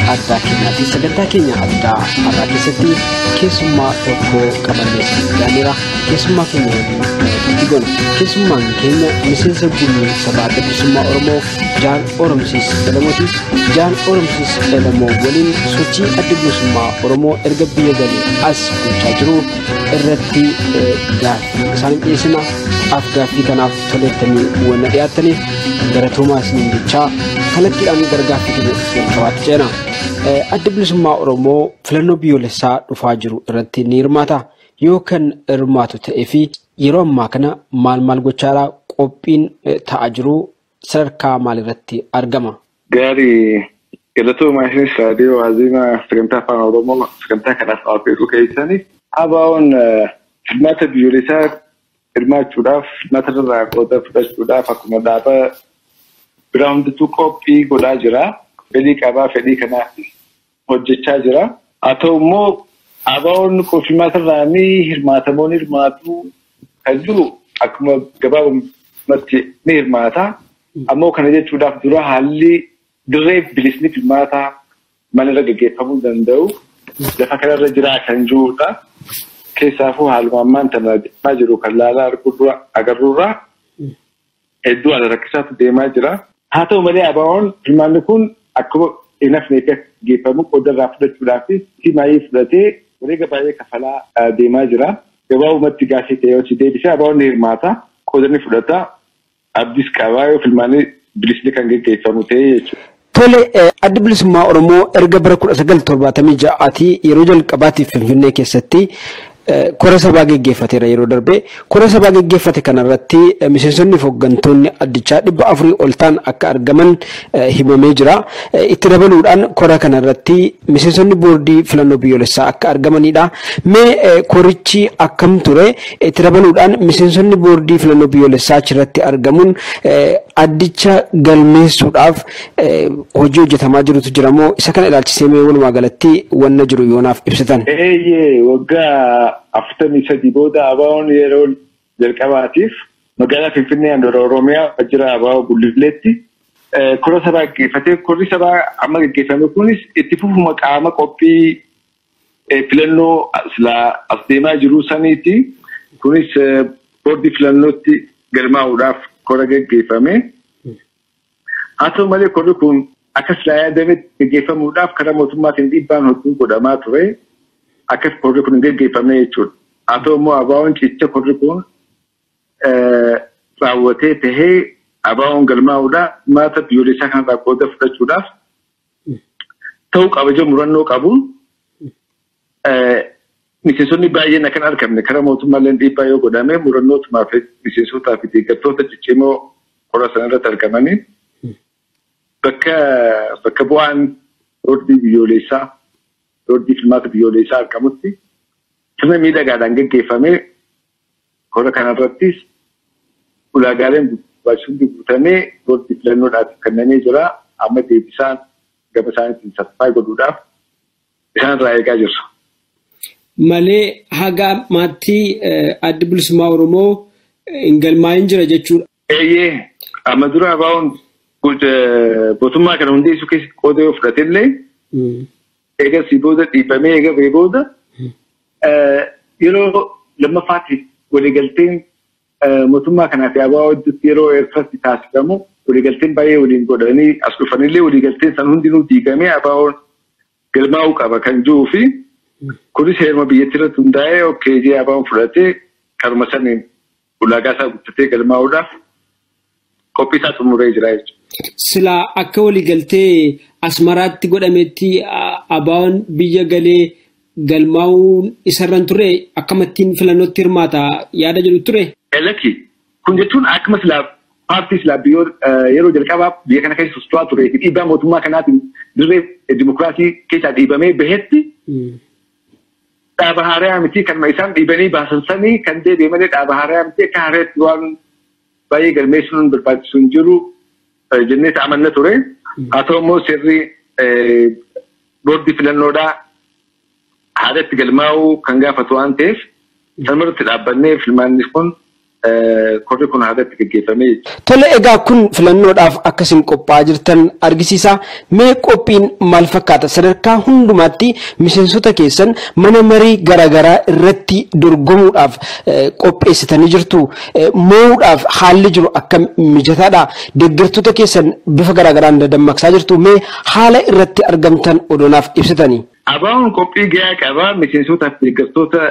addaa keenyaati. Sagantaa keenya addaa har'aa keessatti keessummaa tokko qabannee dhiyaanneerra. Keessummaa keenya waliin itti goona. Keessummaan keenya miseensa gumii sabaa adda bilisummaa Oromoo Jaan Oromsiis Elamooti. Jaan Oromsiis Elamoo waliin sochii adda bilisummaa Oromoo erga biyya galee as gochaa jiru irratti gaaffii isaanii dhiyeessina. Af gaaffii kanaaf tolettanii wanna dhiyaattaniif galatoomaa isiniin jechaa kallattiidhaan gara gaaffii keenya jalqabaatti ceena. Adda bilisummaa Oromoo filannoo biyyoolessaa dhufaa jiru irratti ni hirmaata. Yoo kan hirmaatu ta'ee fi yeroo ammaa kana maal maal gochaadhaa qophiin ta'aa jiru sadarkaa maalirratti argama? Gaarii galatoomaa isinis raadiyoo waazimaa sagantaa afaan Oromoo sagantaa kanaaf dhaabbeetu keessanii ABO'n hirmaata biyyoolessaa hirmaachuudhaaf hirmaata irraa qooda fudhachuudhaaf akkuma dhaaba biraa hundattuu qophii godhaa jira. Fedhii qabaa fedhii kanaaf hojjechaa jira. Haa ta'u immoo ABO'n hirmaata irraa ni hirmaatamoo ni hirmaatu kan jiru akkuma gabaabumatti ni hirmaata. Ammoo kana jechuudhaaf dura haalli dirree bilisni hirmaata manarra gaggeeffamuu danda'u lafa kanarra jiraa kan jirudha. Keessaafuu haaluma ammaan tana deemaa jiru kan laalaa agarruurraa hedduu haala rakkisaatu deemaa jira. Haa ta'u malee ABO'n hirmaanni kun akkuma hin hafnee gaggeeffamu qooda irraa fudhachuudhaaf simaayii fudhatee wareega baay'ee kafalaa deemaa jira. Gabaabumatti gaafii ta'ee hojii deebisee ABO'n ni hirmaata. Qooda ni fudhata. Abdiis qabaa yoo filmaanii bilisni kan gaggeeffamu ta'ee jechuudha. Tole adda bilisummaa Oromoo erga bara kudha sagal torbaatamii ja'aatii yeroo jalqabaatiif Finfinnee keessatti kora sabaa geggeeffateera yeroo darbe kora sabaa geggeeffate kanarratti miseensonni fi hooggantoonni addichaa dhibba afurii ol ta'an akka argaman himamee jira. Itti dabaluudhaan kora kanarratti miseensonni boordii filannoo biyyoolessaa akka argamanidha. Mee korichi akkam ture itti dabaluudhaan miseensonni boordii filannoo biyyoolessaa achirratti argamuun addicha galmeessuudhaaf hojii hojjetamaa jirutu jira moo isa kana ilaalchisee mee walumaa galatti wanna jiru yoonaaf ibsitan. Eeyyee waggaa afurtamii sadii booda ABO'n yeroo jalqabaatiif magaalaa Finfinnee handhuura Oromiyaa wajjira ABO Gullileetti kora sabaa gaggeeffatee korri sabaa amma gaggeeffame kunis itti fufuma qaama qophii filannoo as deemaa jiru saniiti. Kunis boordii filannootti galmaa'uudhaaf kora gaggeeffame. Haa ta'u malee korri kun akka silaa yaadametti gaggeeffamuudhaaf karaa mootummaatiin dhiibbaan hedduu godhamaa ture. Akkas korri kun hin gaggeeffamne jechuudha. Haa ta'u immoo ABO'n cicha korri kun raawwatee tahee ABO'n galmaa'uudhaaf maata biyyoolessaa kanarraa qooda fudhachuudhaaf ta'uu kabaja murannoo qabuun miseensonni baay'een akka hin argamne karaa mootummaallee dhiibbaa yoo godhame murannootumaa fi miseensotaa fi deeggartoota ciccimoo kora sanarratti argamanii bakka bakka bu'aan boordii biyyoolessaa boordii filmaata biyyoolessaa argamutti sirna miidhagaadhaan gaggeeffamee kora kanarrattis ulaagaaleen barbaachisuun guutamee boordii filannoodhaaf kennamee jira amma deebisaan gaba isaaniitiin saffaa godhuudhaaf isaanirraa eegaa jirra. Malee haga ammaatti adda bilisummaa Oromoo hin galmaa'in jira jechuudha. Eeyyee amma dura ABO'n mootummaa kana hundeessuu keessatti qooda yoo fudhatellee eegasii booda dhiibamee eega ba'ee booda yeroo lammaffaatiif waliigalteen mootummaa kanaa fi ABO gidduutti yeroo eegsatti taasifamu waliigalteen baay'ee waliin godhanii as dhufanillee waliigalteen san hundinuu diigamee ABO'n galmaa'uu qaba kan jiruu fi kunis heeruma biyyattii irratti hundaa'ee okkeejii ABO'n fudhatee karuma saniin ulaagaa isaa guuttatee galmaa'uudhaaf qophii isaa xumuree jira jechuudha. Silaa akka waliigaltee asmaraatti godhametti ABO'n biyya galee galmaa'uun isarran ture akkamittiin filannootti hirmaata yaada jedhu ture. Elaki kun jechuun akkuma silaa paartii silaa yeroo jalqabaaf biyya kana keessa socho'aa turee fi dhiibbaa mootummaa kanaatiin dirree dimokiraasii keessaa dhiibamee bahetti dhaaba haaraa miti kanuma isaan dhiibanii baasan sanii kan deebi'e malee dhaaba haaraa miti akka haaraatti waan baay'ee galmeessuun barbaachisu hin jiru jennee amanna ture. Haa ta'u immoo sirri boordii filannoodhaa haadhatti galmaa'uu kan gaafatu waan ta'eef sanumarratti dhaabbannee filmaanni kun korri kun haadatti gaggeeffamee Tole egaa kun filannoodhaaf akkasiin qophaa'aa jirtan argisiisa. Mee qophiin maal fakkaata? Sadarkaa hundumaatti miseensota keessan mana marii garaagaraa irratti dorgomuudhaaf eh, qopheessitanii jirtu. Eh, Moo'uudhaaf haalli jiru akka mijataadha. Deeggartoota keessan bifa garaagaraan dadammaqsaa jirtu. Mee haala irratti argamtan odonaaf ibsitanii? Abaa'oon qophii gahaa qaba. Miseensotaaf deeggartoota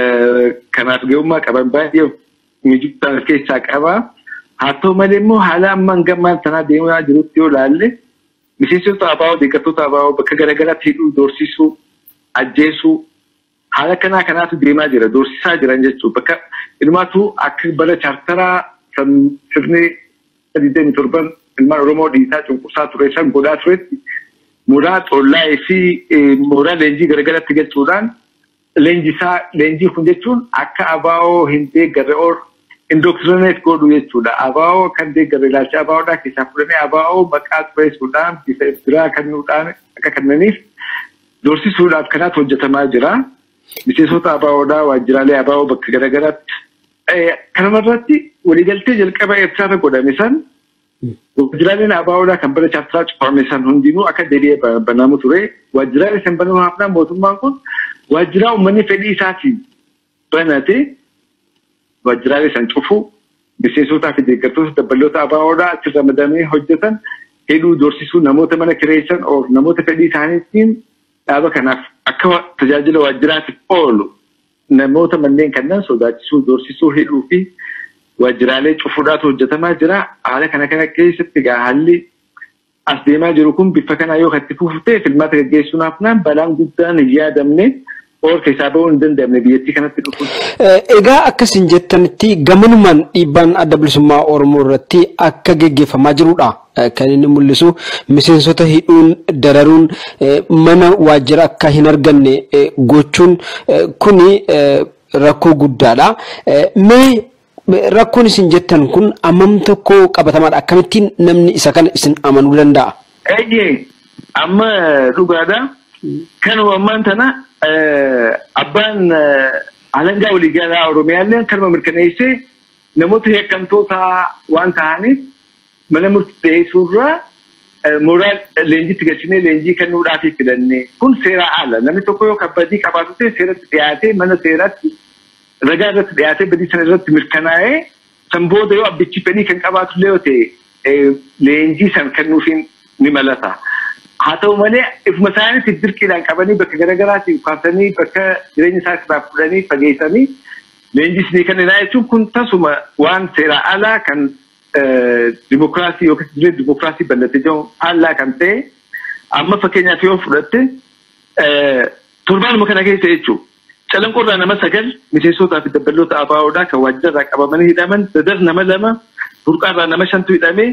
kanaaf gahummaa qaban baay'ee miidhagina keessaa qaba. Haa ta'u malee immoo haala ammaan gammaan sanaa deemaa jirutti yoo ilaalle miseensota abaa'oo deeggartoota abaa'oo bakka garaagaraatti hidhuu, doorsisuu, ajjeesuu haala kanaa kanaatu deemaa jira. Doorsisaa jiran jechuudha. Bakka ilmaatu akka bara chaartaraa kan sirni digdamii torban ilmaan Oromoo dhiisaa cunqursaa ture san godhaa turetti mooraa xollaa fi mooraa leenjii garaagaraatti galchuudhaan leenjisaa leenjii kun jechuun akka abaa'oo hin deeggarre or indoktrineet godhu jechuudha. Abaa'oo kan deeggarre ilaalcha abaa'oodhaa keessaa fudhanii abaa'oo maqaa xureessuudhaan bifa biraa kennuudhaan akka kennaniif doorsisuudhaaf kanaatu hojjetamaa jira. Miseensota abaa'oodhaa waajjiraalee abaa'oo bakka garaagaraatti. Kanarratti waliigaltee jalqaba Eertiraarra godhame san waajjiraaleen abaa'oodhaa kan bara chaartaraa cufame san hundinuu akka deebi'ee banamu ture. Waajjiraalee san banuu hafnaan mootummaan kun waajjiraa uummanni fedhii isaatiin banate waajjiraalee san cufu miseensotaa fi deeggartoota dabballoota abaa'oodhaa achi ramadamee hojjetan hidhuu doorsisuu namoota mana kireessan oo namoota fedhii isaaniitiin dhaaba kanaaf akka tajaajila waajjiraatiif oolu namoota manneen kanneen sodaachisuu doorsisuu hidhuu fi waajjiraalee cufuudhaatu hojjetamaa jira. Haala kana kana keessatti egaa haalli as deemaa jiru kun bifa kanaa yoo itti fuftee filmaata gaggeessuun hafnaan balaan guddaan hin yaadamne oolka isaa bahuu hin danda'amne biyyattii kanatti dhufu. Egaa akkasiin jettanitti gamanumaan dhiibbaan adda bilisummaa Oromoo irratti akka gaggeeffamaa jirudha. Kan inni mul'isu miseensota hidhuun dararuun mana waajjira akka hin arganne gochuun kuni rakkoo guddaadha. Mee rakkoon isin jettan kun ammam tokko qabatamaadha. Akkamittiin namni isa kana isin amanuu danda'a? Eeyyee amma dhugaadha. Kanuma ammaan tana abbaan alangaa waliigalaa Oromiyaallee kanuma mirkaneessee namoota yakkamtoota waan ta'aniif mana murtii dhiyeessuurraa mooraa leenjiitti galchinee leenjii kennuudhaaf filannee kun seeraa ala namni tokko yoo kabbadii qabaatu ta'e seeratti dhiyaatee mana seeratti ragaa irratti dhiyaatee badii sana irratti mirkanaa'ee san booda yoo abbichi fedhii kan qabaatu illee yoo ta'e leenjii san kennuufiin ni malata. Haa ta'u malee ifuma isaaniitiif dirqiidhaan qabanii bakka garaagaraatti kaasanii bakka jireenya isaaniirraa fudhanii fageessanii leenjis ni kenninaa jechuun kun tasuma waan seeraa alaa kan dimokiraasii yookiin jireenya dimokiraasii bal'ate jedhamu alaa kan ta'e amma fakkeenyaaf yoo fudhatte torbaanuma kana keessa jechuudha. Calanqoorraa nama sagal miseensotaa fi dabballoota ABO'dhaa kan waajjirarraa qabamanii hidhaman dadar nama lama burqaarraa nama shantu hidhamee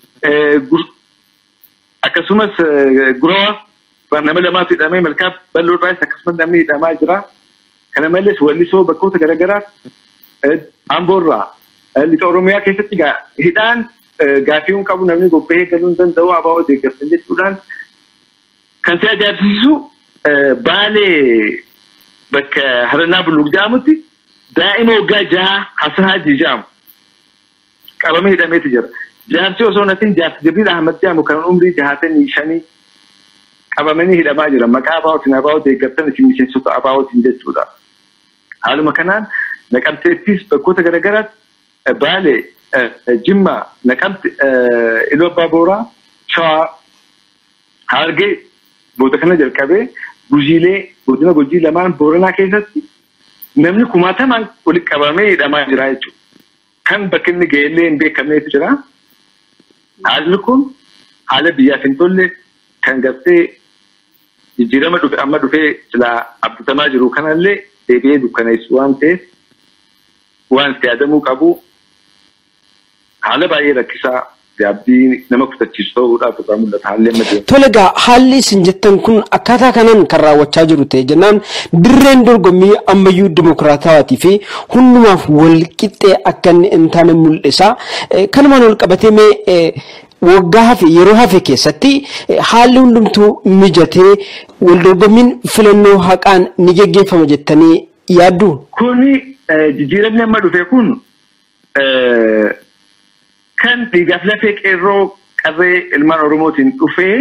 akkasumas gurawa nama lamaatu hidhamee malkaa bal'oodhaas akkasumas namni hidhamaa jira. Kana malees wallisoo bakkoota garaagaraa amboorraa lixa Oromiyaa keessatti hidhaan gaaffiiwwan qabu namni bobba'ee galuu hin danda'u ABO deeggarsan jechuudhaan kan si ajaa'ibsiisu baalee bakka harannaa bulluq jedhamutti daa'ima waggaa jaha Hasan Haji jedhamu qabamee hidhameetu jira. Jaarsi osoo natiin jaarsi Jibriil Ahmad jedhamu kan umrii jahaatanii shanii qabamanii hidhamaa jira. Maqaa ABO'tiin ABO deeggartan isin miseensota ABO'tiin jechuudha. Haaluma kanaan naqamteettis bakkoota garaagaraatti baalee jimma naqamte iloo abbaa booraa shawaa hargee booda kana jalqabee gujiilee godina gujii lamaan booranaa keessatti namni kumaatamaan walitti qabamee hidhamaa jira jechuudha. Kan bakki inni ga'ellee hin beekamneetu jira. Haalli kun haala biyyaaf hin tolle kan gartee jijjiirama dhufe amma dhufee silaa abdatamaa jiru kanallee deebi'ee dukkaneessu waan ta'eef waan itti yaadamuu qabu haala baay'ee rakkisaa gaabbii nama kutachiisu ta'uudhaaf irraa mul'ata haalli amma deemu. Tole egaa haalli isin jettan kun akkaataa kanaan kan raawwachaa jiru ta'e jennaan dirreen dorgommii ammayyuu dimokiraatawaatii fi hundumaaf wal qixxee akka inni hin taane mul'isa. Kanumaan wal qabatee mee waggaa hafe yeroo hafe keessatti haalli hundumtuu mijatee wal dorgommiin filannoo haqaan ni geggeeffama jettanii yaaddu? Kuni jijjiiramni amma dhufe kun kan dhiigaaf lafee qeerroo qarree ilmaan Oromootiin dhufee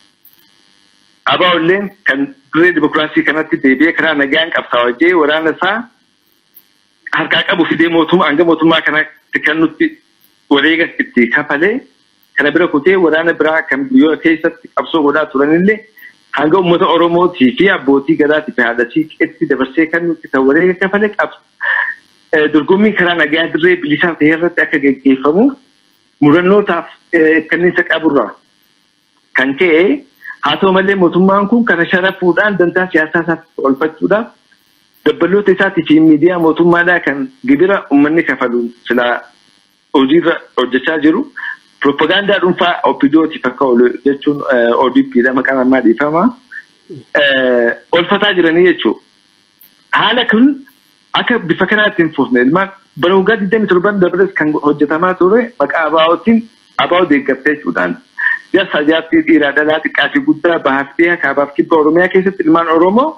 abaa'olleen kan dirree dimokiraasii kanatti deebi'ee karaa nagaan qabsaa'ee waraana isaa harkaa qabu fidee mootummaa hanga mootummaa kanatti kan nutti wareega itti kafalee kana bira kutee waraana biraa kan biyyoota keessatti qabsoo godhaa turanillee hanga uummata Oromootii fi abbootii gadaatii fi haadhatii qeetti dabarsee kan nuti kan wareega kafalee qabsu. Dorgommiin karaa nagaa dirree bilisaa ta'e irratti akka gaggeeffamu murannootaaf kanniisa qaburraa kan ka'e haa ta'u malee mootummaan kun kana sharafuudhaan dantaa siyaasaa isaatti oolfachuudhaaf dabbaloota isaatii fi miidiyaa mootummaadhaa kan gibira uummanni kafaluun silaa hojiirra hojjechaa jiru. Propagaandaa dhuunfaa OPDOtiif akka oolu jechuun ODPdha maqaan ammaa dhiifama. Oolfataa jiranii jechuudha. Haala kun akka bifa kanaatti hin fufne ilmaan bara waggaa 27 dabres kan hojjetamaa ture maqaa abaa'ootiin abaa'oo deeggartee jechuudhaan. Jaarsaa jaartii dhiiraa dhalaa xiqqaa fi guddaa bahaaf dhiyaa kaabaaf kibba Oromiyaa keessatti ilmaan Oromoo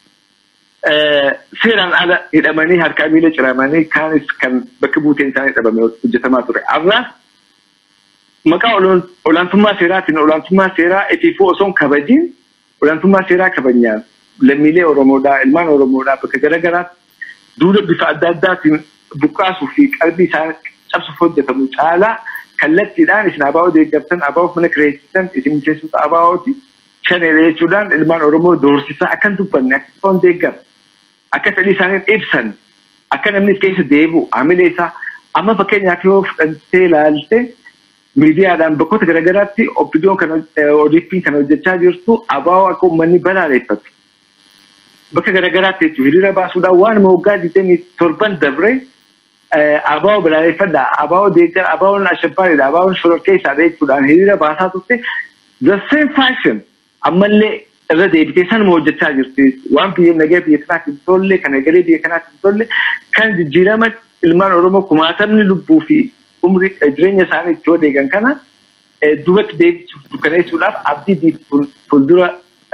seeraan ala hidhamanii harkaa miila ciramanii kaanis kan bakka buuteen isaanii dhabame hojjetamaa ture. Arraas maqaa olaantummaa seeraatiin olaantummaa seeraa itiifuu osoo hin kabajiin olaantummaa seeraa kabajaan lammiilee Oromoodhaa ilmaan Oromoodhaa bakka garaagaraatti duula bifa adda addaatiin buqqaasuu fi qalbii isaa cabsuuf hojjetamu caalaa kallattiidhaan isin abaa'oo deeggartan abaa'oof mana kireessitan isin miseensota abaa'ooti shaneera jechuudhaan ilmaan Oromoo doorsisaa akkan dubbanne akka foon deeggar akka fedhii isaanii ibsan akka namni keessa deebi'u haamilee isaa amma fakkeenyaaf yoo fudhattee ilaalte miidiyaadhaan bakkoota garaagaraatti oppidoon kan ODP'n kan hojjechaa jirtu abaa'oo akka uummanni balaaleffatu. Bakka garaagaraatti jechuun hiriira baasuudhaan waan waggaa digdamii torban dabre abaa'oo balaaleffadhaa abaa'oo deeggar abaa'oon ashabbaadha abaa'oon shororkeessaadha jechuudhaan hiriira baasaa turte the same fashion ammallee irra deebitee sanuma hojjechaa jirti waan biyya nagaa biyya kanaatti hin tolle kan egalee biyya kanaatti hin tolle kan jijjiirama ilmaan Oromoo kumaatamni lubbuu fi umrii jireenya isaanii itti wadeegan kana duubatti deebisuuf dukkaneessuudhaaf abdii fuuldura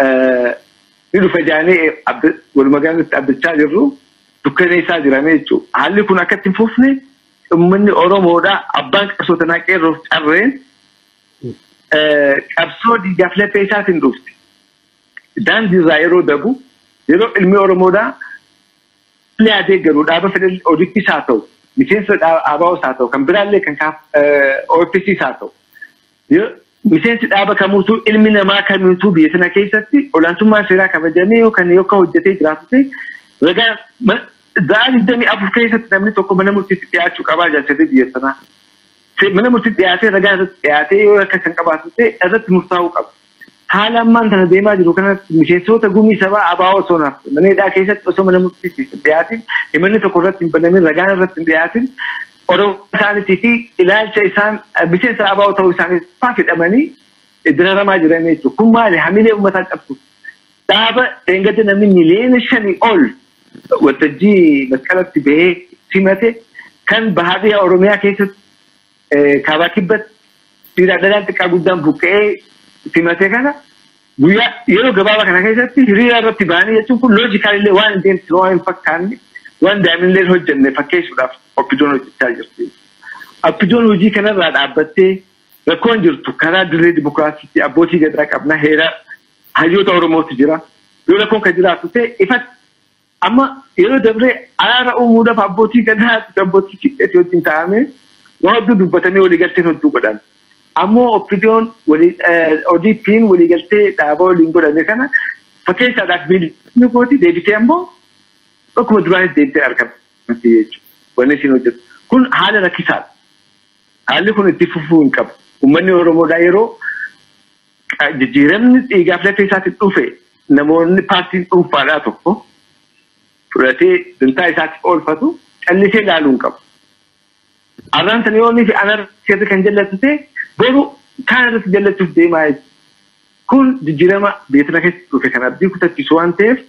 ni dhufa jaanee walumagaanatti abdachaa jirru dukkaneessaa jirame jechuudha. Haalli kun akkatti hin fufne uummanni Oromoodhaa abbaan qabsoo tanaa qeerroof carreen qabsoo dhiigaaf lafee isaatiin dhufti. Daandiirraa yeroo dabu yeroo ilmi Oromoodhaa illee adeeggaru dhaaba fedhan ODP's haa ta'u miseensa ABO's haa ta'u kan biraallee kan OPC's haa ta'u. Miseensi dhaaba kamuutuu ilmi namaa kamiituu biyya sana keessatti olaantummaan seeraa kabajamee yookaan yookaan hojjetee jiraatu ragaa za'a digdamii afur keessatti namni tokko mana murtiitti dhiyaachuu qabaa jaalchatee biyya sanaa. Mana murtiitti dhiyaatee ragaa irratti dhiyaatee yoo akka kan qabaatu ta'e irratti murtaa'uu qaba. Haala ammaan kana deemaa jiru kanatti miseensota gumii sabaa ABO osoo naaf mana hidhaa keessatti osoo mana murtiitti hin dhiyaatin himanni tokko irratti hin banamin ragaan irratti hin dhiyaatin Oromoo isaaniitii fi ilaalcha isaan miseensa ABO ta'uu isaanii faa fidhamanii diraramaa jiran jechuudha. Kun maali hamilee uummataa qabdu. Dhaaba eeggate namni miliyoona shanii ol waltajjii masqalatti bahee simate kan bahaadhiyaa Oromiyaa keessatti kaabaa kibbatti dhiiraa dhalaan xiqqaa guddaan buqqa'ee simate kana guyyaa yeroo gabaabaa kana keessatti hiriira irratti ba'anii jechuun kun loojikaalillee waan hin deemsine waan hin fakkaanne waan daa'imnillee hojjenne fakkeessuudhaaf oppidoon hojjechaa jirti. Oppidoon hojii kanarraa dhaabbattee rakkoon jirtu karaa dirree dimokiraasiitti abbootii gadaa qabna heera hayyoota Oromootu jira. Yoo rakkoon kan jiraatu ta'e ifatti amma yeroo dabree araara uumuudhaaf abbootii gadaa abbootii kiqqeetti wajjin taa'amee waan hedduu dubbatamee waliigalteen hedduu godhan. Ammoo oppidoon ODP'n waliigaltee dhaabaa waliin godhame kana fakkeessaadhaaf biilii kooti deebitee ammoo akkuma duraanis deebitee argamti jechuudha. Wanni isin hojjetu. Kun haala rakkisaadha. Haalli kun itti fufuu hin qabu. Uummanni Oromoodhaa yeroo jijjiiramni dhiigaaf lafee isaatiin dhufe namoonni paartiin dhuunfaadhaa tokko fudhatee dantaa isaatiif oolfatu callisee ilaaluu hin qabu. Arraan sana yoonii fi anarratti kan jallatu ta'e boru kaan irratti jallachuuf deemaa jechuudha. Kun jijjiirama biyya kana keessatti dhufe kan abdii kutachiisu waan ta'eef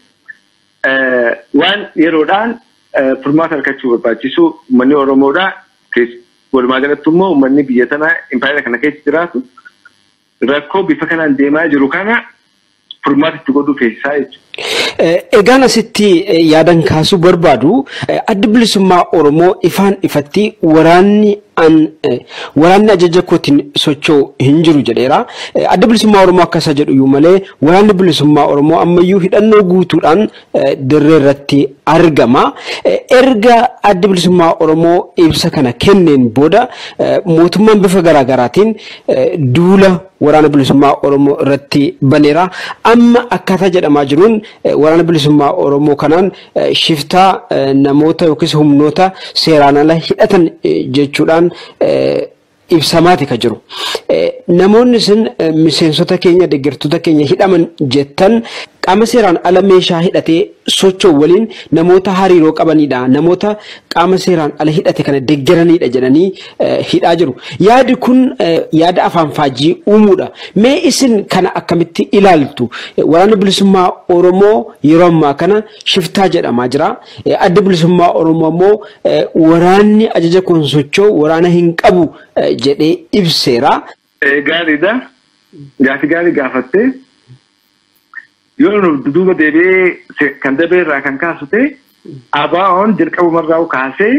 waan yeroodhaan furmaata argachuu barbaachisu uummanni Oromoodhaa walumaa galatti immoo uummanni biyya tanaa impaayera kana keessa jiraatu rakkoo bifa kanaan deemaa jiru kana furmaata itti godhuu keessaa jechuudha. Egaan asitti yaadan kaasuu barbaadu adda bilisummaa Oromoo ifaan ifatti waraanni an waraanni ajaja kootiin socho'u hin jiru jedheera. Adda bilisummaa Oromoo akkasa jedhu iyyuu malee waraanni bilisummaa Oromoo ammayyuu hidhannoo guutuudhaan dirree irratti argama. Erga adda bilisummaa Oromoo ibsa kana kenneen booda mootummaan bifa garaagaraatiin duula waraana bilisummaa Oromoo irratti baneera. Amma akkaataa jedhamaa jiruun waraana bilisummaa Oromoo kanaan shiftaa namoota yookiis humnoota seeraan ala hidhatan jechuudhaan ibsamaati ka jiru. Namoonni isin miseensota keenya deeggartoota keenya hidhaman jettan qaama seeraan ala meeshaa hidhatee socho'u waliin namoota hariiroo qabanidha. Namoota qaama seeraan ala hidhate kana deeggaranidha jedhanii hidhaa jiru. Yaadi kun yaada afaan faajii uumuudha. Mee isin kana akkamitti ilaaltu? Waraana bilisummaa Oromoo yeroo ammaa kana shiftaa jedhamaa jira. Adda bilisummaa Oromoo ammoo waraanni ajaja kun socho'u waraana hin qabu jedhee ibseera. Gaariidha. Gaafi gaarii gaafattee yoo nu duuba deebi'ee kan dabee irraa kan kaasu ta'e ABO'n jalqabumarraa kaasee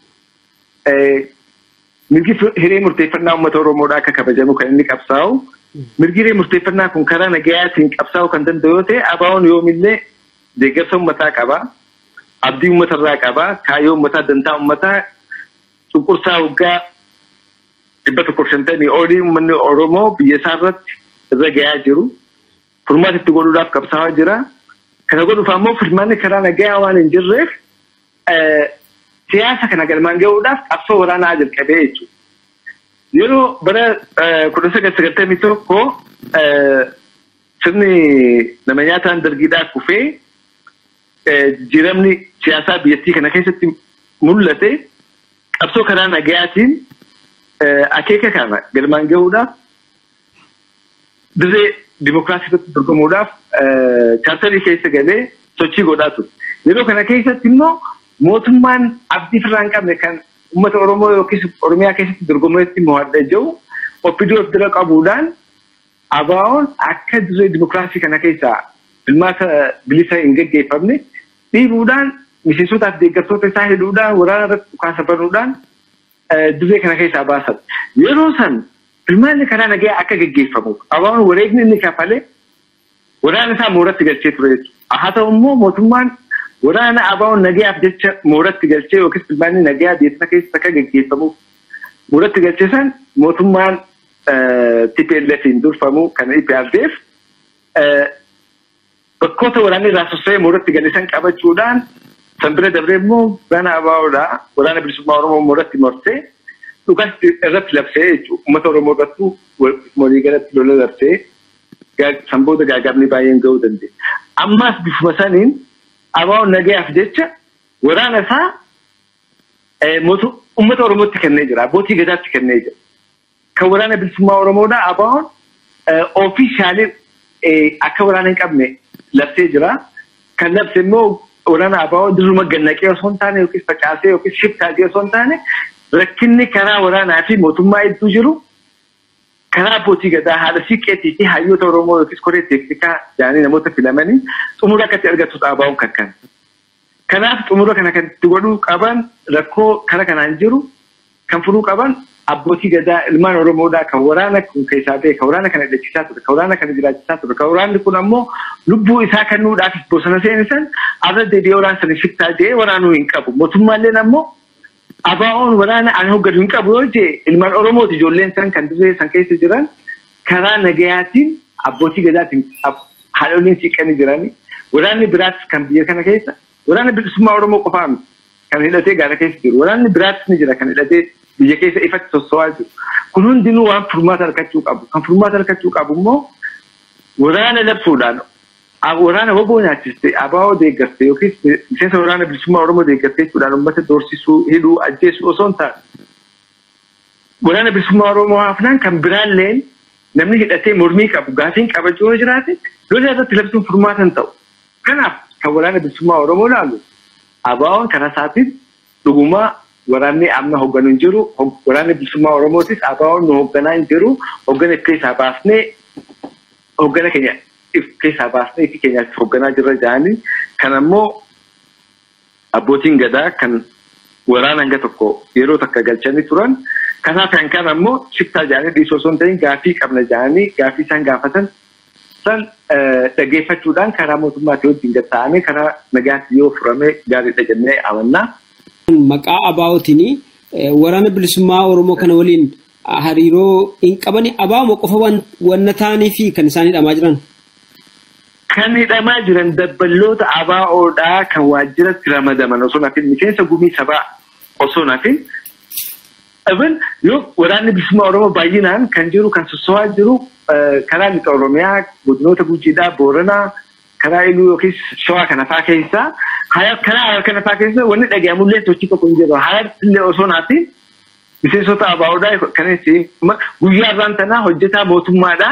mirgi hiree murteeffannaa uummata Oromoodhaa akka kabajamu kan inni qabsaa'u. Mirgi hiree murteeffannaa kun karaa nagayaatiin qabsaa'uu kan danda'u yoo ta'e ABO'n yoomillee deeggarsa uummataa qaba. Abdii uummatarraa qaba. Kaayyoo uummataa dantaa uummataa cunqursaa waggaa dhibba tokkoof shantamii olii uummanni Oromoo biyya isaa irratti irra gahaa jiru. Furmaata itti godhuudhaaf qabsaa'aa jira. Kana godhuuf ammoo furmaanni karaa nagayaa waan hin jirreef siyaasa kana galmaan gahuudhaaf qabsoo waraanaa jalqabee jechuudha. Yeroo bara kudha sagal sagaltamii tokko sirni nama nyaataan dargiidhaa kufee jijjiiramni siyaasaa biyyattii kana keessatti mul'ate qabsoo karaa nagayaatiin akeeka kana galmaan gahuudhaaf dirree dimokiraasii irratti dorgomuudhaaf chaartarii keessa galee sochii godhaa ture. Yeroo kana keessatti immoo mootummaan abdii firraa hin qabne kan uummata Oromoo yookiis Oromiyaa keessatti dorgomeetti mo'adha jiru oppidii of bira qabuudhaan ABO'n akka dirree dimokiraasii kana keessaa filmaata bilisa hin gaggeeffamne dhiibuudhaan miseensotaaf deeggartoota isaa hidhuudhaan waraana irratti dhukaasa banuudhaan dirree kana keessaa baasan. Yeroo san filmaanni karaa nagayaa akka gaggeeffamu ABO'n wareegni inni kafalee waraana isaa mooratti galchee ture jechuudha. Haa ta'u immoo mootummaan waraana ABO'n nagayaaf jecha mooratti galchee yookiis filmaanni nagayaa biyya keessa akka gaggeeffamuuf mooratti galchee san mootummaan TPLFiin durfamu kan IPRDF bakkoota waraanni irraa sossa'ee mooratti galisan qabachuudhaan san bira dabree immoo waraana ABO'dhaa waraana bilisummaa Oromoo mooratti morsee dhugaas irratti labsee jechuudha. Uummata Oromoo irrattuu walii galatti lola labsee san booda gaagabni baay'een gahuu dandeenya. Ammaas bifuma saniin ABO'n nagayaaf jecha waraana isaa uummata Oromootti kennee jira. Abbootii gadaatti kennee jira. Kan waraana bilisummaa Oromoodhaa ABO'n ofiishaalii akka waraana hin qabne labsee jira. Kan labse immoo waraana ABO dirruma gannaqee osoo hin taane yookiis facaasee yookiis shiftaatee osoo hin taane rakkinni karaa waraanaa fi mootummaa hedduu jiru karaa abbootii gadaa haala siiqqeetii fi hayyoota Oromoo yookiis koree teeknikaa jedhanii namoota filamanii xumura akkatti argatu ABO'n kan kana. Kanaaf xumura kana kan itti godhuu qaban rakkoo kara kanaan jiru kan furuu qaban abbootii gadaa ilmaan Oromoodhaa kan waraana kun keessaa ta'e kan waraana kana hidhachiisaa ture kan waraana kana jiraachisaa ture kan waraanni kun ammoo lubbuu isaa kennuudhaaf bosona seenisan arra deebi'ee waraana sana shiftaa jedhee waraanuu hin qabu mootummaalleen ammoo ABO'n waraana ani hogganu hin qabu yoo jee ilmaan Oromooti ijoolleen san kan dirree san keessa jiran karaa nagayaatiin abbootii gadaatiin haadholiin siiqqanii jirani waraanni biraas kan biyya kana keessa waraana bilisummaa Oromoo qofaa kan hidhatee gaara keessa jiru waraanni biraas ni jira kan hidhatee biyya keessa ifatti sossowaa jiru. Kun hundinuu waan furmaata argachuu qabu. Kan furmaata argachuu qabu immoo waraana labsuudhaan waraana woboo nyaachiste ABO deeggartee yookiis miseensa waraana bilisummaa Oromoo deeggartee jechuudhaan uummata doorsisuu, hidhuu, ajjeesuu osoo hin taane. Waraana bilisummaa Oromoo hafnaan kan biraalleen namni hidhatee mormii qabu gaafiin qabachuu yoo jiraate lola irratti labsuun furmaata hin ta'u. Kanaaf kan waraana bilisummaa Oromoo laalu ABO'n karaa isaatiin dhugumaa waraanni amma hogganu hin jiru waraanni bilisummaa oromootis ABO'n nu hoogganaa hin jiru hoggana keessaa baasnee hoggana keenya keessaa baasnee fi keenyaatti hoogganaa jirra jedhanii kan ammoo abbootiin gadaa kan waraana hanga tokko yeroo takka galchanii turan kanaaf kan kan ammoo shiftaa jedhanii dhiisoo osoo hin ta'in gaaffii qabna jedhanii gaaffii isaan gaafatan san dhaggeeffachuudhaan karaa mootummaatii wajjin gatta'amee karaa nagaatti yoo furame gaariidha jennee amannaa. Maqaa abaa'ootiin waraana bilisummaa Oromoo kana waliin hariiroo hin qabani abaa'uma qofa wanna ta'anii fi kan isaan hidhamaa jiran. Kan hidhamaa jiran dabballoota abaa'oodhaa kan waajjiratti ramadaman osoo nafin miseensa gumii sabaa osoo nafin. Ibn yoo waraanni bilisummaa Oromoo baay'inaan kan jiru kan soso'aa jiru karaa lixa Oromiyaa godinoota Gujiidhaa Booranaa karaa Iluu yookiis Shawaa kana fa'aa keessaa karaa Harar kana fa'aa keessa wanni dhaga'amullee sochii tokko hin jiru. Harartillee osoo naatiin miseensota abaa'oodhaa kanis guyyaa irraan tanaa hojjetaa mootummaadhaa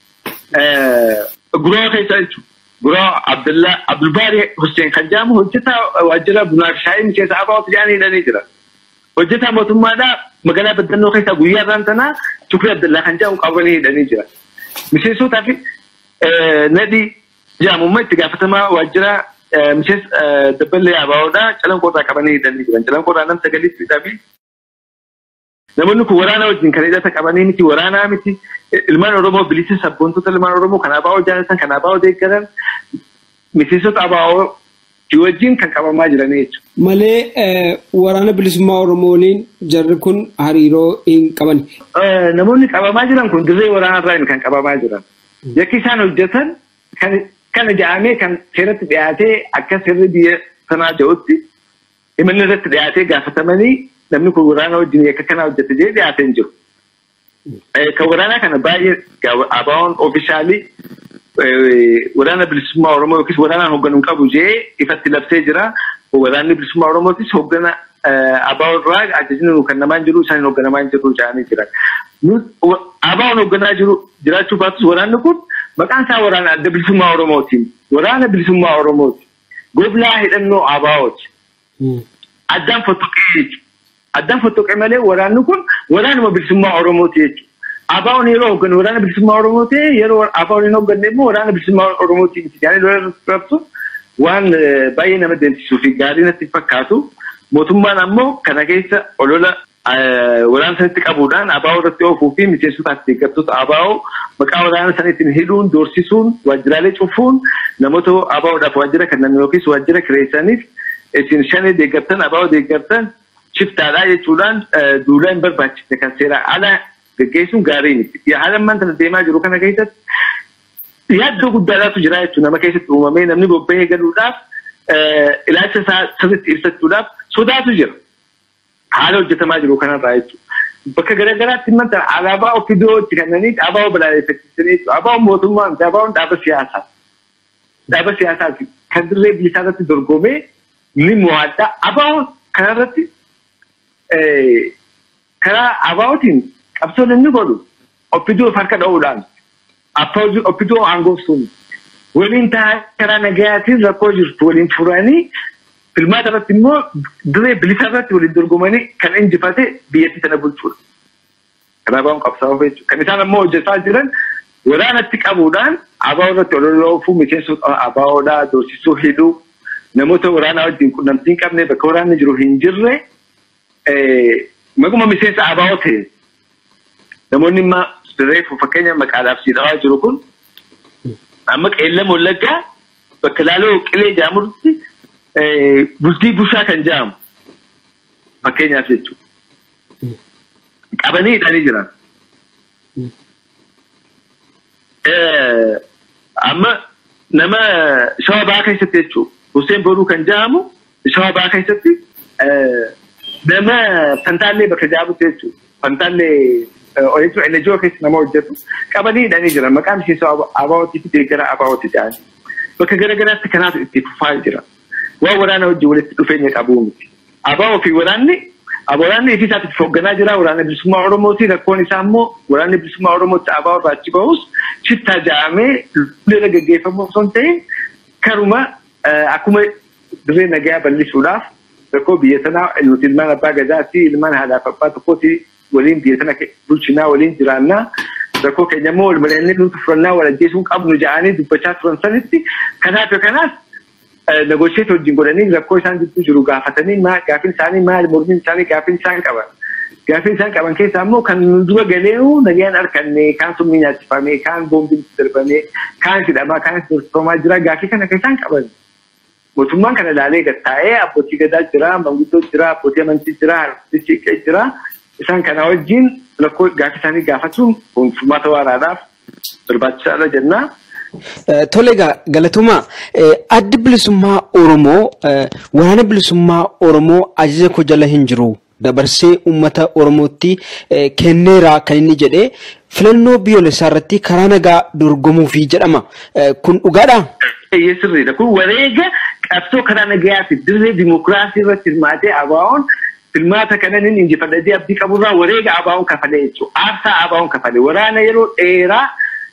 guroo keessa jechuudha. Guroo Abdullaa Abdulbaari Hussein kan jedhamu hojjetaa waajjira bunaa fi shaayii miseensa abaa'ooti jedhanii hidhanii jira. Hojjetaa mootummaadhaa magaalaa Baddannoo keessaa guyyaa irraan tanaa Shukrii Abdullaa kan jedhamu qabanii hidhanii jira. Miseensotaa fi nadhii jedhamummaa itti gaafatamaa waajjira miseensa dabballee abaa'oodhaa calanqoorraa qabanii hidhanii jiran. Calanqoorraa nam sagalitti hidhamee Namoonni kun waraana wajjin kan hidhata qabanii miti waraanaa miti ilmaan Oromoo bilisa sabboontota ilmaan Oromoo kan abaa'oo jaalatan kan abaa'oo deeggaran miseensota abaa'oo wajjin kan qabamaa jiranii jechuudha. Malee waraana bilisummaa Oromoo waliin jarri kun hariiroo hin qaban. Namoonni qabamaa jiran kun dirree waraanarraa kan qabamaa jiran. Yakki isaan hojjetan kana ja'amee kan seeratti dhiyaatee akka sirri biyya sanaa ja'utti himanni irratti dhiyaatee gaafatamanii namni kun waraana wajjin yakka kana hojjete jedhee dhiyaatee hin jiru. Kan waraanaa kana baay'ee abaa'oon oofishaalii waraana bilisummaa Oromoo yookiis waraanaan hoogganuu qabu jedhee ifatti labsee jira. Waraanni bilisummaa Oromootis hooggana abaa'oo irraa ajajni kan namaan jiru isaan hoogganamaa hin jiru jedhanii jiran. Abaa'oon hoogganaa jiru jiraachuu baatus waraanni kun maqaan isaa waraana adda bilisummaa Oromootiin. Waraana bilisummaa Oromooti. Goblaa hidhannoo abaa'ooti. Addaan fottoqee jechuudha. Addaan fottoqee malee waraanni kun waraanuma bilisummaa Oromooti jechuudha. Abaa'oon yeroo hoogganu waraana bilisummaa Oromoo ta'e yeroo Abaa'oon hin hoogganne immoo waraana bilisummaa Oromooti miti. Yaani lola rabsu waan baay'ee nama deemsisuu fi gaarii natti fakkaatu. Mootummaan ammoo kana keessa olola waraana sanitti qabuudhaan abaa'oo irratti oofuu fi miseensotaaf deeggartoota abaa'oo maqaa waraana saniitiin hidhuun doorsisuun waajjiraalee cufuun namoota abaa'oodhaaf waajjira kennan yookiis waajjira kireessaniif isin shanee deeggartan abaa'oo deeggartan shiftaadhaa jechuudhaan duulaa hin barbaachifne kan seeraa ala gaggeessuun gaarii miti. Haala ammaan tana deemaa jiru kana keessatti yaaddoo guddaadhaatu jira jechuudha nama keessatti uumamee namni bobba'ee galuudhaaf ilaalcha isaa sirriitti ibsachuudhaaf sodaatu jira. Haala hojjetamaa jiru kanarraa jechuudha. Bakka garaagaraatti manta alaabaa ofidoo itti kennanii abaa'oo balaaleffachisanii abaa'oo mootummaa miti abaa'oon dhaaba siyaasaa. Dhaaba siyaasaati kan dirree biyya irratti dorgomee ni mo'adha. Abaa'oon kanarratti karaa abaa'ootiin qabsoo inni godhu offidoo harka dha'uudhaan offidoo aangoofsuun waliin taa'aa karaa nagayaatiin rakkoo jirtu waliin furanii filmaata irratti immoo dirree bilisa irratti waliin dorgomanii kan injifate biyyattii sana bulchuudha. Kan abaa'oon qabsaa'uuf jechuudha. Kan isaan ammoo hojjetaa jiran waraanatti qabuudhaan abaa'oo irratti ololoofuu miseensota abaa'oodhaa doorsisuu hidhuu namoota waraanaa wajjin qunnamtii hin qabne bakka waraanni jiru hin jirre maquma miseensa abaa'oo ta'e namoonni immoo reefu fakkeenya maqaadhaaf siidhawaa jiru kun amma qeellama wallaggaa bakka laaloo qilee jaamutti bultii bushaa kan jaamu fakkeenyaaf jechuudha. Qabanii hidhanii jiran. Amma nama shawaa ba'aa keessatti jechuudha. Hussein Boruu kan jaamu shawaa ba'aa keessatti nama fantaallee bakka jaamutti jechuudha. Fantaallee jechuun NGO keessa nama hojjetu qabanii hidhanii jiran maqaan miseensa abaa'ootii fi deeggara abaa'ooti jedhanii. Bakka garaagaraatti kanaatu itti fufaa jira. Waan waraana wajjin walitti dhufeenya qabuu miti. Abaa'oo fi waraanni waraanni ifii isaatiif hoogganaa jira waraana bilisummaa Oromooti rakkoon isaa immoo waraanni bilisummaa Oromootti abaa'oo irraa achi bahus shittaa ja'amee lolli gaggeeffamu osoo hin ta'in karuma akkuma dirree nagayaa bal'isuudhaaf rakkoo biyya sanaa nuti ilmaan abbaa gadaa fi ilmaan haadhaaf abbaa tokkooti waliin biyya sana bulchinaa waliin jiraannaa rakkoo keenya immoo wal mari'annee nuti furannaa wal ajjeesuu qabnu jedhanii dubbachaa turan sanitti kanaaf kanaaf negosheet wajjin godhanii rakkoo isaan gidduu jiru gaafatanii gaaffiin isaanii maali mormiin isaanii gaaffiin isaan qaban. Gaaffiin isaan qaban keessaa immoo kan dura galee nagaan harkanne kaan summii nyaachifame kaan boombiin darbame kaan hidhamaa kaan dorsifamaa jira gaaffii kana kan isaan qaban. Mootummaan kana ilaalee gattaa'ee abbootii gadaa jira, manguddoo jira, abbootii amantii jira, harkistichi jira. Isaan kana wajjin rakkoo gaaffii isaanii gaafatuun furmaata waraanaaf barbaachisaadha jennaa. Tole egaa galatumaa addi bilisummaa Oromoo waraana bilisummaa Oromoo ajaja koo jala hin jiru dabarsee uummata Oromootti kenneera kan inni jedhee filannoo biyyoolessaa irratti karaa nagaa dorgomuufi jedhama. Kun dhugaadhaa? Sirriidha. Kun wareega qabsoo karaa nagayaati dirree dimokiraasii irratti hirmaatee abaa'oon filmaata kanan inni injifadhatee abdii qaburraa wareega abaa'oon kafalee jechuudha. Aarsaa abaa'oon kafalee waraana yeroo dheeraa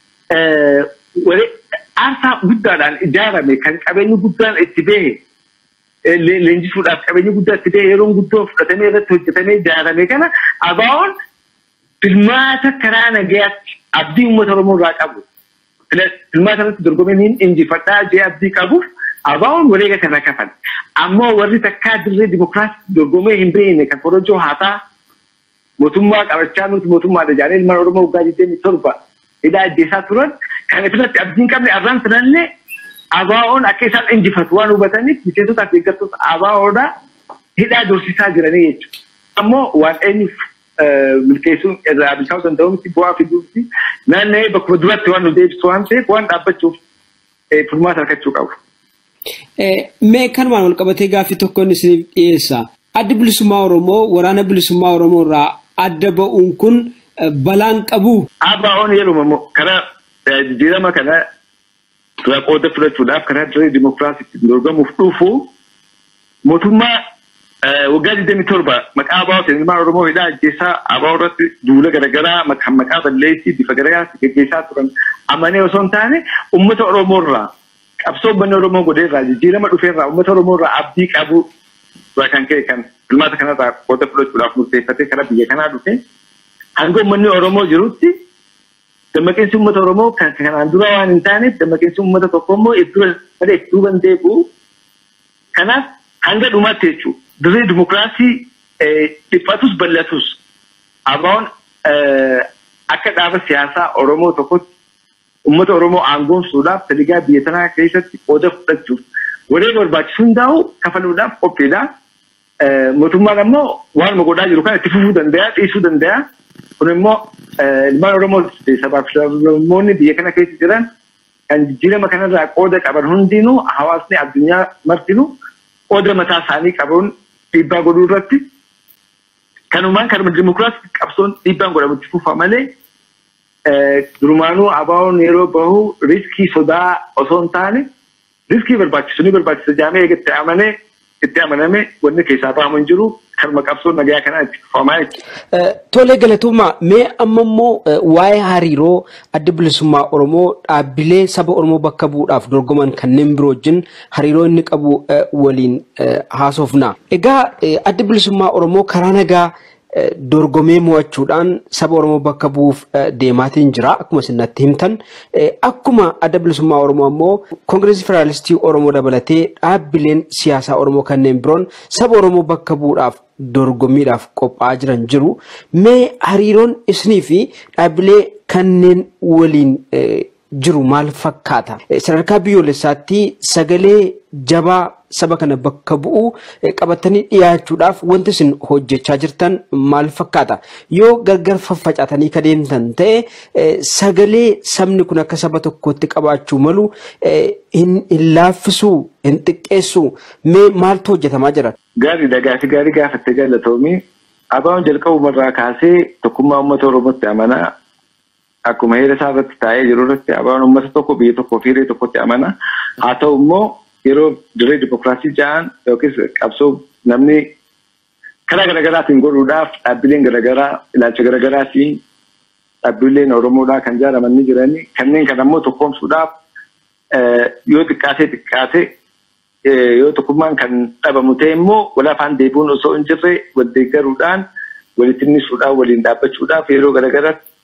aarsaa guddaadhaan ijaarame kan qabeenyi guddaan itti bahe leenjisuudhaaf qabeenyi guddaa itti bahe yeroon guddoo fudhatamee irratti hojjetamee ijaarame kana abaa'oon filmaata karaa nagayaatti abdii uummata Oromoo irraa qabu. Filmaata irratti dorgomee niin injifadhaa jee abdii qabuuf abaa'oon wareega kana kafale. Ammoo warri takkaa dirree dimokiraasii dorgomee hin beekne kan korojoo haataa mootummaa qabachaa nuti mootummaadha jedhanii ilmaan Oromoo waggaa 27 hidhaa ajjeesaa turan kan asirratti abdiin qabne arraan sanallee abaa'oon akka isaan injifatu waan hubataniif miseensota fi deeggartoota abaa'oodha hidhaa dorsisaa jiranii jechuudha. Ammoo waan eenyuuf milkeessuun irraa bilchaa'uu danda'u miti bu'aa fiduufi naanna'ee bakkuma duratti waan nu deebisu waan ta'eef waan dhaabbachuuf furmaata argachuu qabu. Mee kanumaan wal qabatee gaaffii tokko inni isiniif dhiyeessa. Addi bilisummaa Oromoo waraana bilisummaa Oromoo irraa adda ba'uun kun balaan qabu. Abaa'oon yeroo karaa jijjiirama kana irraa qooda fudhachuudhaaf karaa dirree dimokiraasiitti dorgomuuf dhufu mootummaa waggaa 27 maqaa abaa'ootiin ilmaan Oromoo hidhaa ajjeesaa abaa'oo irratti duula garaagaraa kan maqaa balleessii bifa garaagaraa gaggeessaa turan amanee osoo hin taane uummata Oromoo irraa qabsoo uummanni Oromoo godhee irraa jijjiirama dhufee irraa uummata Oromoo irraa abdii qabu irraa kan ka'e kan filmaata kanarraa qooda fudhachuudhaaf murteeffatee karaa biyya kanaa dhufe hanga uummanni Oromoo jirutti dammaqinsi uummata Oromoo kan kanaan dura waan hin taaneef dammaqinsi uummata tokko immoo iddoo iddoo kan deebi'u kanaaf hanga dhumaatti jechuudha. Dirree dimokiraasii dhiphatus bal'atus abaa'oon akka dhaaba siyaasaa Oromoo tokkotti uummata Oromoo aangoomsuudhaaf taligaa biyya tanaa keessatti qooda fudhachuuf wareega barbaachisu hundaa'u kafaluudhaaf qophiidha. Mootummaan ammoo waanuma godhaa jiru kana itti fufuu danda'a dhiisuu danda'a. Kun immoo ilmaan Oromoo sabaaf sablammoonni biyya kana keessa jiran kan jijjiirama kanarraa qooda qaban hundinuu hawaasni addunyaa martinuu qooda mataa isaanii qabuun dhiibbaa godhuu irratti kanumaan kanuma dimokiraasii qabsoon dhiibbaan godhamutti fufa malee durumaanuu abaa'oon yeroo bahu riskii sodaa osoo hin taane riskii barbaachisu ni barbaachisa jaamee eegatti amanee itti amaname wanni keessaa bahamu hin jiru kanuma qabsoon nagayaa kanaa itti fufamaa jechuudha. Tolee galatuuma mee amma immoo waa'ee hariiroo adda bilisummaa Oromoo dhaabbilee saba Oromoo bakka bu'uudhaaf dorgoman kanneen biroo wajjin hariiroo inni qabu waliin haasofna. Egaa adda bilisummaa Oromoo karaa nagaa dorgomee mo'achuudhaan saba Oromoo bakka bu'uuf deemaatiin jira akkuma isin natti himtan. Akkuma adda bilisummaa Oromoo ammoo Koongireesii Federaalistii Oromoo dabalatee dhaabbileen siyaasaa Oromoo kanneen biroon saba Oromoo bakka bu'uudhaaf dorgommiidhaaf qophaa'aa jiran jiru. Mee hariiroon isinii fi dhaabbilee kanneen waliin jiru maal fakkaata? Sadarkaa biyyoolessaatti sagalee jabaa saba kana bakka bu'u qabatanii dhiyaachuudhaaf wanti isin hojjechaa jirtan maal fakkaata? Yoo gargar faffacaatanii ka deemtan ta'e sagalee sabni kun akka saba tokkootti qabaachuu malu hin laaffisuu, hin xiqqeessuu mee maaltu hojjetamaa jira? Gaariidha gaafi gaarii gaafattee jaallatoomi. Abaa'oon jalqabumarraa kaasee tokkummaa uummata Oromootti amanaa akkuma heera isaa irratti taa'ee jiru irratti abaa'oon uummata tokko biyya tokkoo fi hiree tokkotti amana. Haa ta'u immoo yeroo dirree dimokiraasii ja'an yookiis qabsoo namni karaa garaagaraatiin godhuudhaaf dhaabbileen garaagaraa ilaalcha garaagaraatiin dhaabbileen Oromoodhaa kan ijaaraman ni jiranii kanneen kan ammoo tokkoomsuudhaaf yoo xiqqaatee xiqqaate yoo tokkummaan kan dhabamu ta'e immoo wal afaan deebi'uun osoo hin jirre wal deeggaruudhaan walitti innisuudhaan waliin dhaabbachuudhaaf yeroo garaagaraatti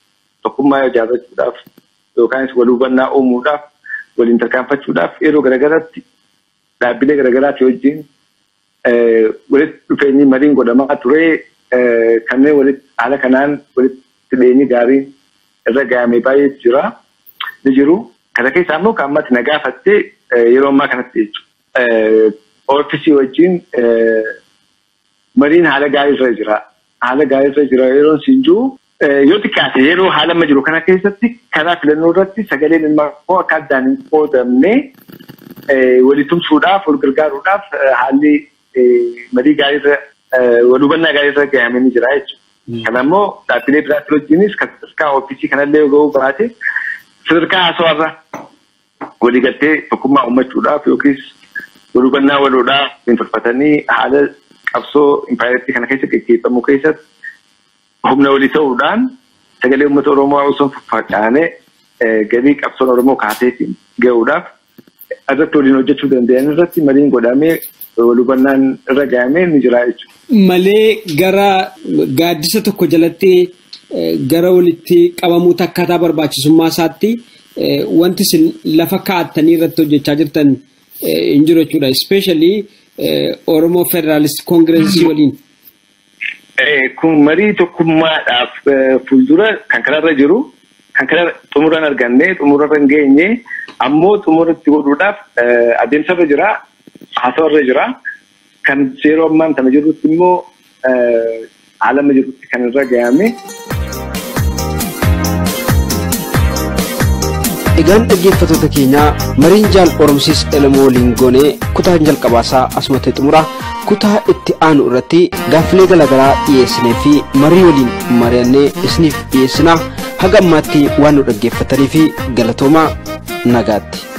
tokkummaa ijaarrachuudhaaf yookaanis wal hubannaa uumuudhaaf waliin tarkaanfachuudhaaf yeroo garaagaraatti dhaabbilee garaagaraati wajjin walitti dhufeenyi mariin godhamaa ture kanneen walitti haala kanaan walitti dhiyeenyi gaariin irra gahamee baay'eetu jira ni jiru. Kana keessaa immoo kan ammatti na gaafattee yeroo ammaa kanatti jechuudha. Oofisii wajjin mariin haala gaarii irra jira. Haala gaarii irra jira yeroo siin jiru yoo xiqqaate yeroo haala amma jiru kana keessatti karaa filannoo irratti sagaleen ilmaa koo akka addaan hin qoodamne walii tumsuudhaaf wal gargaaruudhaaf haalli marii gaarii irra wal hubannaa gaarii irra gahamee ni jira jechuudha. Kana immoo dhaabbilee biraatti wajjinis kan sadarkaa oofisii kanallee yoo ga'uu baate sadarkaa haasawarra waliigaltee tokkummaa uummachuudhaaf yookiis wal hubannaa waloodhaaf tolfatanii haala qabsoo impaayirtii kana keessa gaggeeffamu keessatti humna walii ta'uudhaan sagalee uummata Oromoo osoo faffaca'anee galii qabsoon Oromoo kaaseetiin ga'uudhaaf irratti waliin hojjechuu danda'an irratti mariin godhamee wal hubannaan irra gahamee ni jira jechuudha. Malee gara gaaddisa tokko jalatti gara walitti qabamuutti akkaataa barbaachisummaa isaatti wanti isin lafa kaa'attanii irratti hojjechaa jirtan hin jiru jechuudha. Ispeeshaalii Oromoo Federaalist Koongireesii waliin. Kun marii tokkummaadhaaf fuuldura kan kanarra jiru kan kana xumuraan arganne xumurarra hin geenye ammoo xumuratti godhuudhaaf adeemsarra jira haasawarra jira kan yeroo ammaan kana jirrutti immoo haala amma jirrutti kan irra gahame. Egaan dhaggeeffattoota keenyaa mariin jaal Oromsiis Elamoo waliin goonee kutaan jalqabaasaa asumatti xumura kutaa itti aanu irratti gaaffilee garaagaraa dhiyeessinee fi marii waliin mari'annee isiniif dhiyeessinaa haga ammaatti waan nu dhaggeeffatanii fi galatoomaa nagaatti.